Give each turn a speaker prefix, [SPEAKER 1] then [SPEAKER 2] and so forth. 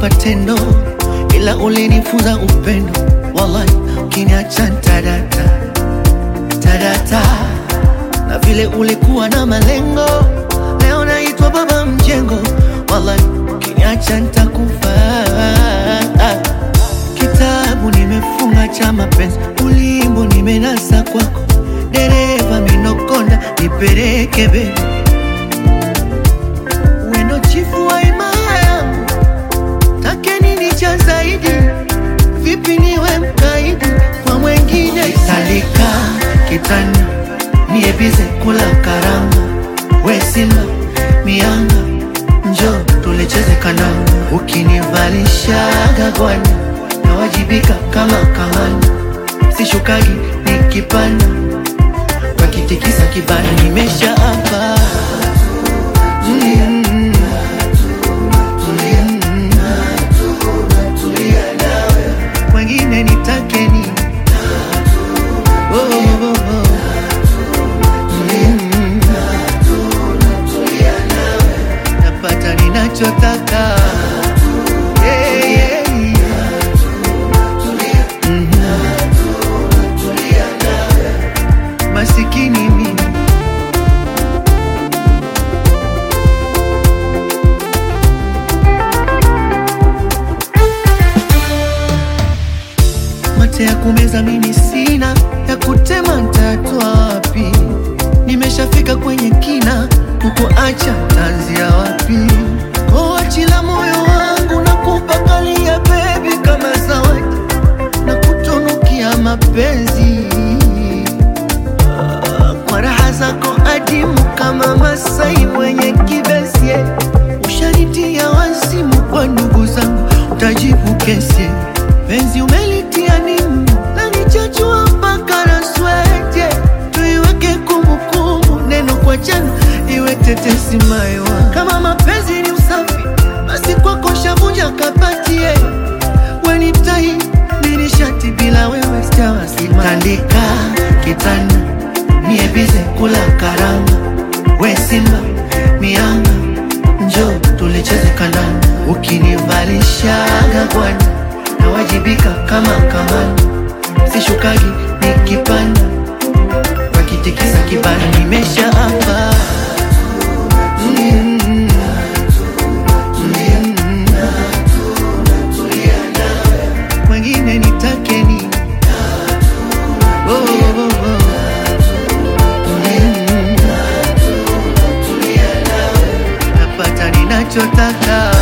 [SPEAKER 1] ulinipa tendo, ila ulinifunza upendo. Wallahi, ukiniacha tadata tadata, na vile ulikuwa na malengo, leo naitwa baba mjengo. Wallahi, ukiniacha nitakufa. Kitabu nimefunga cha mapenzi, ulimbo nimenasa kwako, dereva minokonda, nipeleke bebi wendo chifu wa imaya take nini cha zaidi vipi niwe mkaidi kwa mwengine salika kitanda niebize kula karanga we simba mianga njo tulecheze kananga ukinivalishaga gwani nawajibika kama kahani sishukagi nikipanda wakitikisa kibana nimesha hapa mm. Wengine nitakeni oh, oh, oh, oh. Mm. Napata ninachotaka Yeah, yeah, yeah. Mhm. Masikini mimi mate ya kumeza mimi sina, ya kutema ntatwa wapi? Nimeshafika kwenye kina, kukuacha tanzia wapi? Koachila moyo wangu na kupakalia bebi kama zawadi na kutunukia mapenzi Ah, kwa raha zako adimu kama Masai mwenye kibesi ushanitia wazimu kwa ndugu zangu, utajibu kesi penzi umelitia nimu na nichachua mpaka na swete, tuiweke kumbukumbu, neno kwa jana iwe tetesi maiwa. Kama mapenzi ni usafi, basi kwako shavunja kapatie wenitai mini shati bila wewe sitawasima. Tandika kitanda niebize kula karanga, we simba mianga, njo tulicheze kandanda, ukinivalishaga gwani nawajibika kama kamani, sishukagi nikipanda, wakitikisa kibana nimesha hapa mm. Mm. Wengine nitakeni oh, oh, oh, oh. Mm. Napata ninachotaka